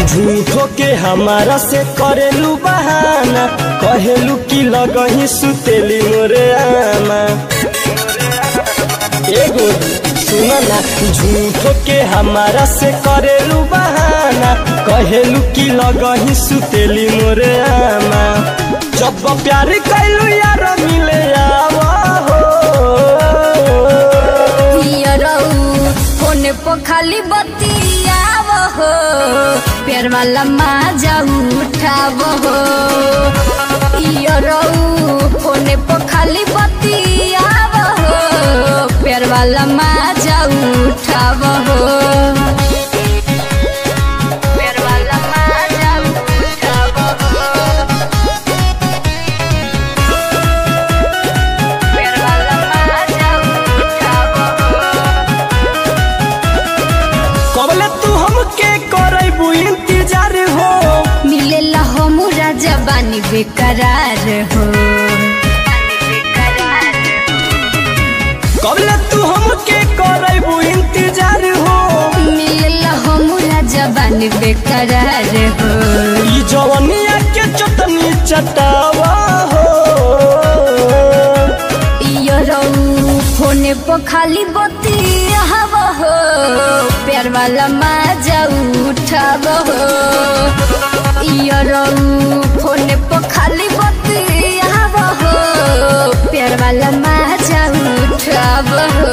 झूठो के हमारा से करेलू बहाना कहेलू की लगही सुतेली मोरे आमा एगो सुन ना झूठो के हमारा से करेलू बहाना कहेलू की लगही सुतेली मोरे आमा जब प्यार कैलू यार मिले आवा हो पियरऊ फोन पर खाली बतियाव हो प्यार वाला माजा उठाव हो पियरऊ फोन पर खाली बतियाव हो प्यार वाला माजा उठाव हो प्यार वाला माजा उठाव हो प्यार वाला माजा उठाव हो कबले तू हमके करबू इंतजार हो मिलेला हमरा जबानी बेकरार हो कबले तू हमके करबू इंतजार हो मिलेला हमरा जबानी बेकरार हो ई जवनिया के चटनी चटावा हो इयो रऊ फोने पर खाली बतियाव हो प्यार वाला माजा उठाव हो इयो रऊ फोने पर खाली बतियाव हो प्यार वाला माजा उठाव हो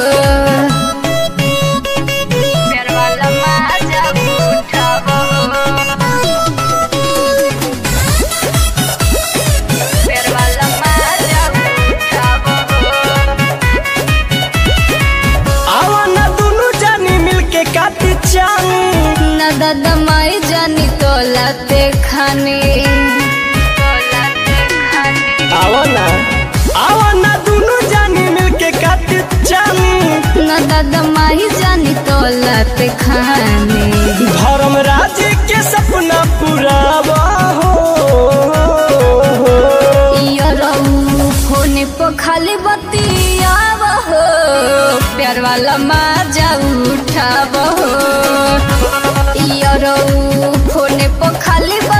प्यार वाला माजा उठाव हो प्यार वाला माजा उठाव हो आवा ना दुनु जानी मिलके काटी चानी न दादा माई जानी तोलाते खाने आवा ना आवा ना दुनु जानी मिलके काटी चानी न दादा माई जानी तोलाते खाने धर्म राज के सपना पुरावा हो इयो रहू फोने पर खाली बतियाव हो प्यार वाला माजा उठाव हो इयो रहू फोने पर खाली